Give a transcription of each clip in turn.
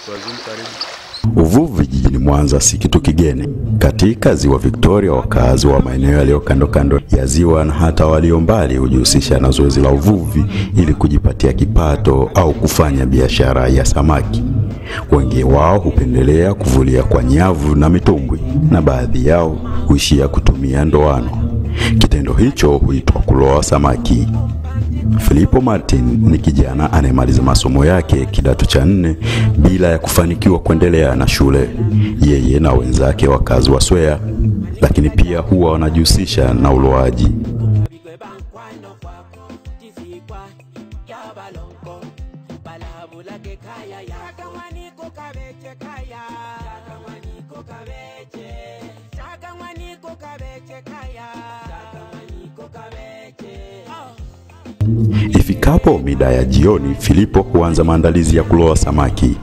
Uvuvi jijini Mwanza si kitu kigeni. Katika ziwa Victoria, wakazi wa maeneo yaliyo kando kando ya ziwa na hata walio mbali hujihusisha na zoezi la uvuvi ili kujipatia kipato au kufanya biashara ya samaki. Wengi wao hupendelea kuvulia kwa nyavu na mitumbwi, na baadhi yao huishia kutumia ndoano. Kitendo hicho huitwa kuloa samaki. Filipo Martin ni kijana anayemaliza masomo yake kidato cha nne bila ya kufanikiwa kuendelea na shule. Yeye na wenzake wakazi wa Swea, lakini pia huwa wanajihusisha na uloaji. Ifikapo mida ya jioni, Filipo huanza maandalizi ya kuloa samaki.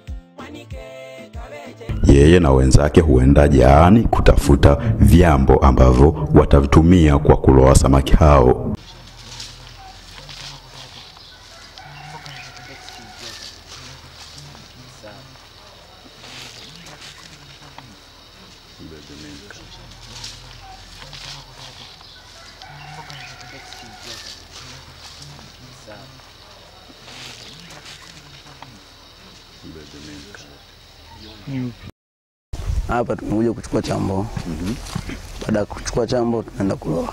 Yeye na wenzake huenda jaani kutafuta vyambo ambavyo watavitumia kwa kuloa samaki hao. Hapa tumekuja kuchukua chambo. Baada ya kuchukua chambo, tunaenda kuloa.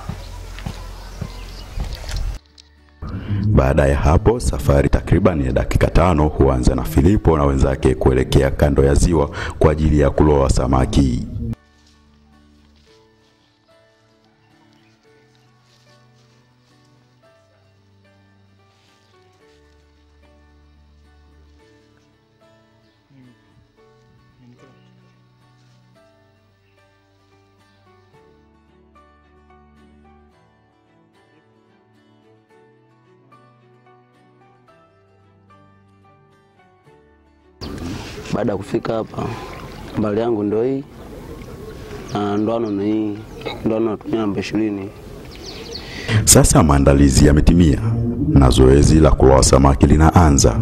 Baada ya hapo, safari takriban ya dakika tano huanza na Filipo na wenzake kuelekea kando ya ziwa kwa ajili ya kuloa samaki. Baada ya kufika hapa, mbali yangu ndo hii na ndoano ni hii. Ndoano natumia namba ishirini. Sasa maandalizi yametimia na zoezi la kuloa samaki linaanza.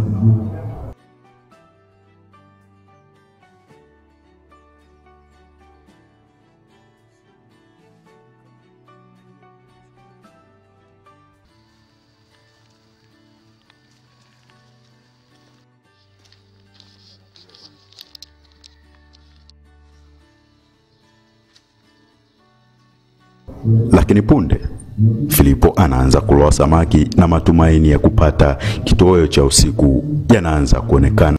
Lakini punde Filipo anaanza kuloa samaki na matumaini ya kupata kitoweo cha usiku yanaanza kuonekana.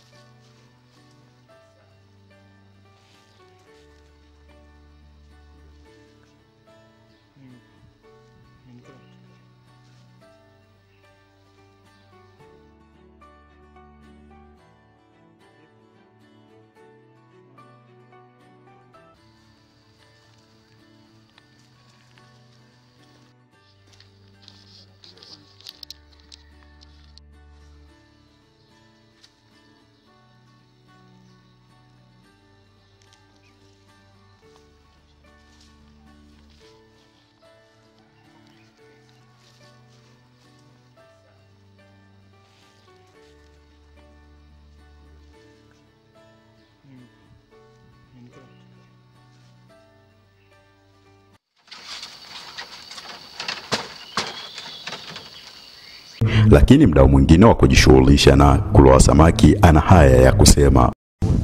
Lakini mdau mwingine wa kujishughulisha na kuloa samaki ana haya ya kusema.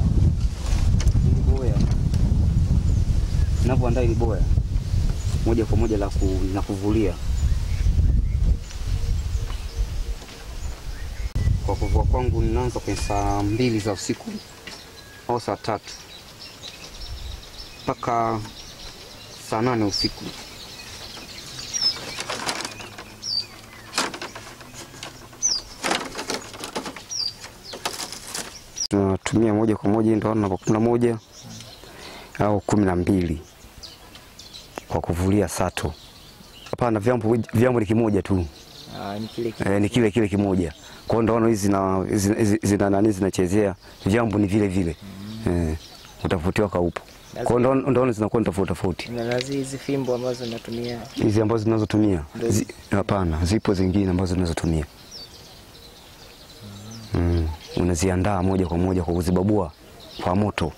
boya ninavyoandaa ili boya moja kwa moja la, ku, la kuvulia kwa kuvua kwangu ninaanza kwenye saa mbili za usiku au saa tatu mpaka saa nane usiku tunatumia moja kwa moja ndio namba kumi na moja au kumi na mbili kwa kuvulia sato. Hapana, vyambo vyambo ni kimoja tu Ah, ni kile e, ni kile kile kimoja. Kwa hiyo ndoano hizi zina zina- zina- zina nani zinachezea vyambo ni vile vile eh, utofauti wake upo. Kwa hiyo ndoano- ndoano zinakuwa ni tofauti tofauti. na nazi hizi fimbo ambazo natumia Hizi ambazo zinazotumia Ndio. zi- hapana, zipo zingine ambazo zinazotumia mm. unaziandaa moja kwa moja kwa kuzibabua kwa moto.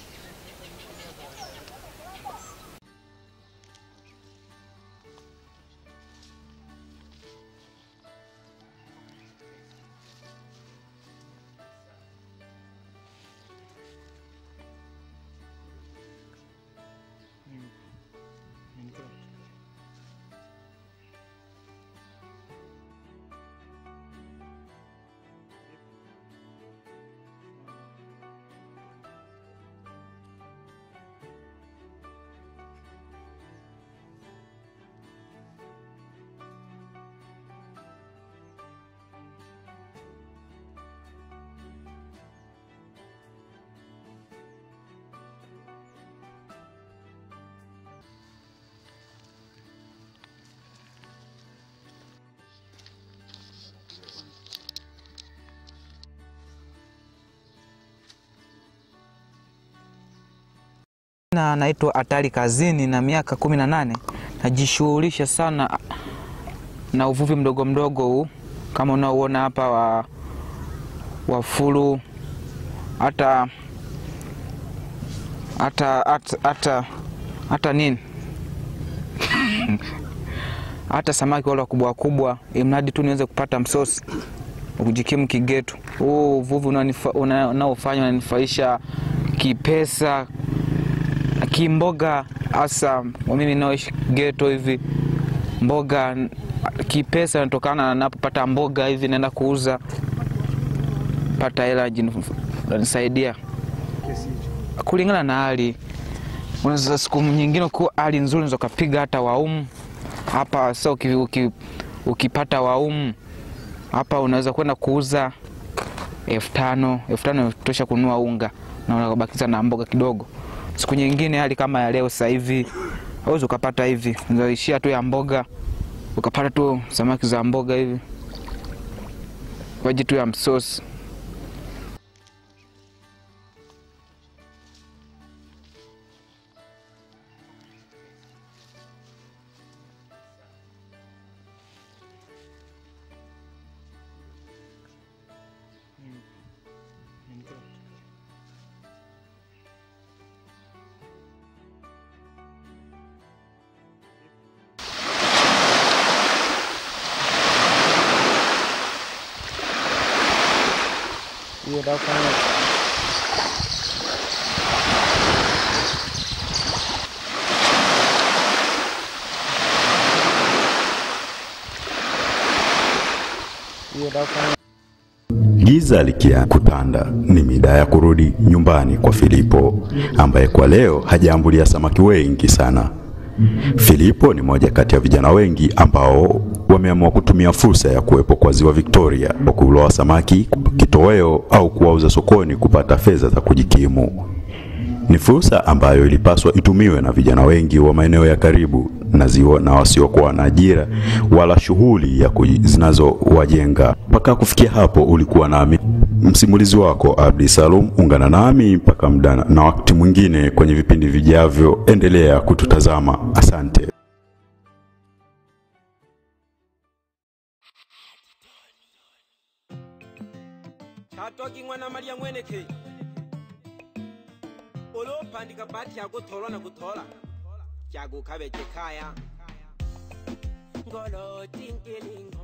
Na naitwa Hatari Kazini na miaka kumi na nane. Najishughulisha sana na uvuvi mdogo mdogo huu kama unaoona hapa wa, wa fulu hata hata hata hata hata nini hata samaki wale wakubwa wakubwa, imradi tu niweze kupata msosi kujikimu kigetu. Huu uvuvi unaonifa- una- unaofanya unanifaisha kipesa, kimboga, hasa kwa mimi naoishi geto hivi, mboga kipesa natokana na napopata mboga hivi naenda kuuza, pata hela jinu- nanisaidia kulingana na hali. Unaweza siku nyingine kuwa hali nzuri, unaweza ukapiga hata waumu hapa. Sasa uki, uki, ukipata waumu hapa unaweza kwenda kuuza elfu tano elfu tano tosha kununua unga na unabakiza na mboga kidogo. Siku nyingine hali kama ya leo sasa hivi auwezi ukapata hivi, unaishia tu ya mboga, ukapata tu samaki za mboga hivi kwa ajili tu ya msosi. hiyo ndio kufanya hiyo ndio kufanya Giza likia kutanda, ni mida ya kurudi nyumbani kwa Filipo ambaye kwa leo hajaambulia samaki wengi sana. Filipo ni moja kati ya vijana wengi ambao wameamua kutumia fursa ya kuwepo kwa ziwa Victoria kwa kuloa samaki kitoweo au kuwauza sokoni kupata fedha za kujikimu. Ni fursa ambayo ilipaswa itumiwe na vijana wengi wa maeneo ya karibu na ziwa na wasiokuwa na ajira wala shughuli ya kuji- zinazowajenga. Mpaka kufikia hapo, ulikuwa nami msimulizi wako Abdi Salum. Ungana nami mpaka muda na wakati mwingine kwenye vipindi vijavyo. Endelea kututazama. Asante. chatoki mwana malya mweneke olopandika bati yakutolwa na kutola jagukabeje kaya ngolo tinkilingo